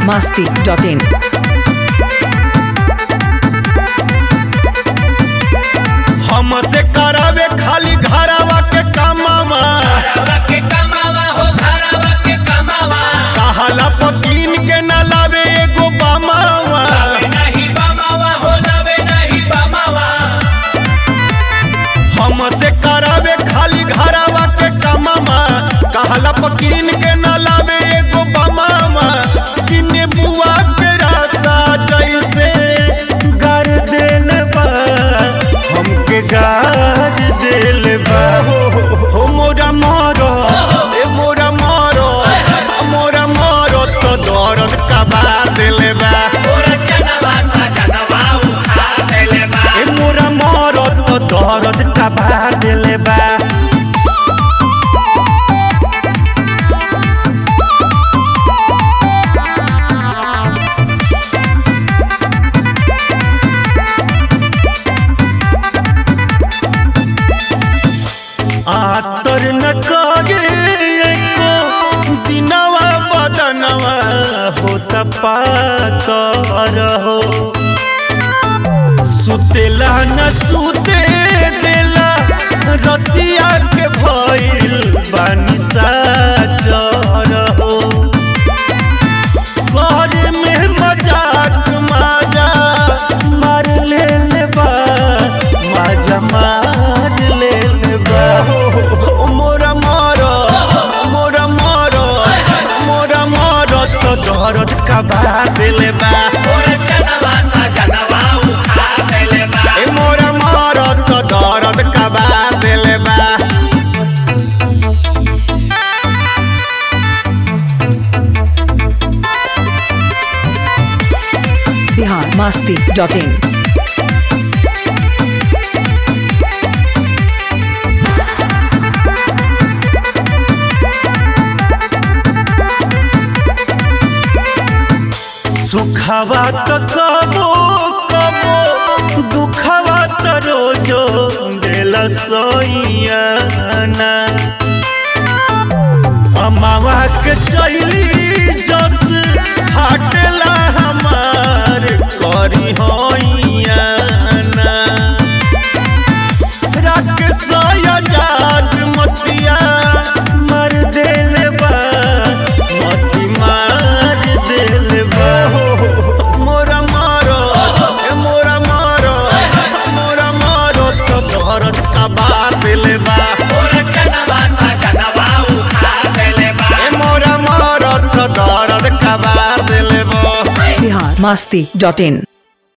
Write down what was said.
masti.in. हमसे करावे खाली घरावा के कामावा कहाला पकीन के न लावे एगो बामावा हमसे करावे खाली घरावा के कामावा कहाला पकीन के न लावे एगो बामावा किने बुआ के रासा जैसे गार देल बा हमके गार देल बा हो मोरा मारो ए मोरा मारो मोरा मारो तो दर्द का बात देले बा ए मोरा मारो तो दर्द का बात देले बा आतर न करे को दिनवा बदनवा होता पाकर हो सुतेला न सुते देला रतिया के भइल बानी साजर हो घर में मजाक माजा मार ले ले बा माजा मार ले ले बा ओ मोरा मारो मोरा मारो मोरा मारो तो दर्द का बात ले बा ए मोरा मारो तो दर्द का बात ले बा Bihar masti.in. सुखवा तो कबो कबो दुखवा तो रोजो दिल सोइयाना अमावा के चैली जस हटला हमार करी होइयाना रख सयाजाद मतिया मर देल बा मती मार देल बा मोरा मारो ए मोरा मारो मोरा मारो तो दर्द का बात ले बा ए मोरा मारो तो दर्द का बात ले बा Bihar masti.in.